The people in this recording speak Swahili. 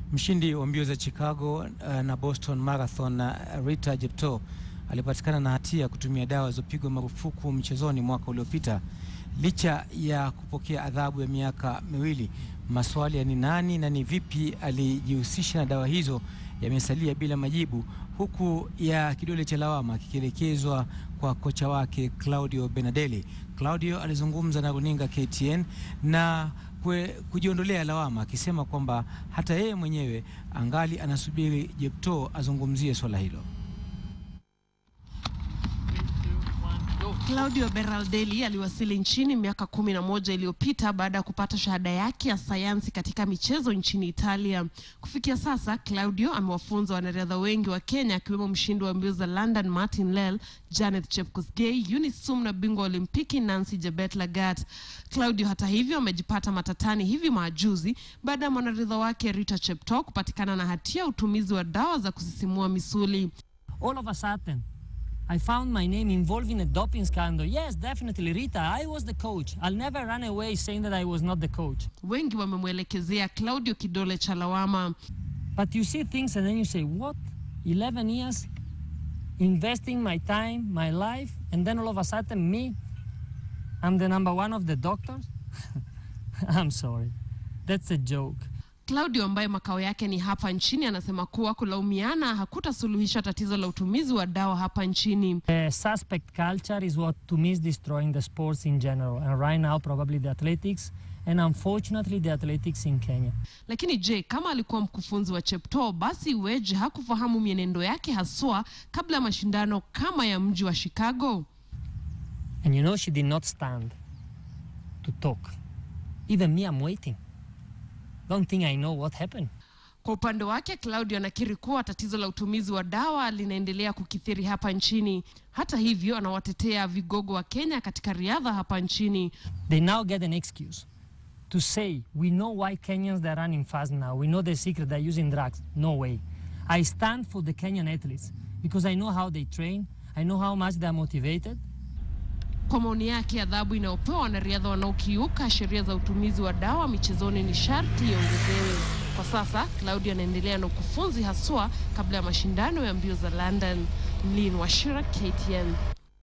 Mshindi wa mbio za Chicago uh, na Boston Marathon uh, Rita Jepto alipatikana na hatia ya kutumia dawa zilizopigwa marufuku mchezoni mwaka uliopita. Licha ya kupokea adhabu ya miaka miwili, maswali ya ni nani na ni vipi alijihusisha na dawa hizo yamesalia bila majibu, huku ya kidole cha lawama kikielekezwa kwa kocha wake Claudio Benadelli. Claudio alizungumza na runinga KTN na kwe, kujiondolea lawama akisema kwamba hata yeye mwenyewe angali anasubiri Jepto azungumzie swala hilo. Claudio Berardelli aliwasili nchini miaka kumi na moja iliyopita baada ya kupata shahada yake ya sayansi katika michezo nchini Italia. Kufikia sasa, Claudio amewafunza wanariadha wengi wa Kenya akiwemo mshindi wa mbio za London Martin Lel, Janet Chepkosgei, Eunice Sum na bingwa wa Olimpiki Nancy Jebet Lagat. Claudio hata hivyo amejipata matatani hivi majuzi baada ya mwanariadha wake Rita Cheptoo kupatikana na hatia ya utumizi wa dawa za kusisimua misuli. all of a sudden I found my name involved in a doping scandal. Yes, definitely, Rita, I was the coach. I'll never run away saying that I was not the coach. Wengi wamemwelekezea Claudio kidole cha lawama. But you see things and then you say, what? 11 years investing my time, my life, and then all of a sudden me, I'm the number one of the doctors? I'm sorry. That's a joke. Claudio ambaye makao yake ni hapa nchini anasema kuwa kulaumiana hakutasuluhisha tatizo la utumizi wa dawa hapa nchini. The suspect culture is what to me is destroying the sports in general, and right now probably the athletics, and unfortunately the athletics in Kenya. Lakini je, kama alikuwa mkufunzi wa Cheptoo, basi iweje hakufahamu mienendo yake haswa kabla ya mashindano kama ya mji wa Chicago? And you know, she did not stand to talk. Even me, I'm waiting. Don't think I know what happened. Kwa upande wake, Claudio anakiri kuwa tatizo la utumizi wa dawa linaendelea kukithiri hapa nchini. Hata hivyo, anawatetea vigogo wa Kenya katika riadha hapa nchini. They now get an excuse to say, we know why Kenyans they're running fast now. We know the secret they're using drugs. No way. I stand for the Kenyan athletes because I know how they train. I know how much they're motivated. Kwa maoni yake, adhabu inayopewa wanariadha wanaokiuka sheria za utumizi wa dawa michezoni ni sharti iongezewe. Kwa sasa, Claudio anaendelea na ukufunzi haswa kabla ya mashindano ya mbio za London. Lynn Washira, KTN.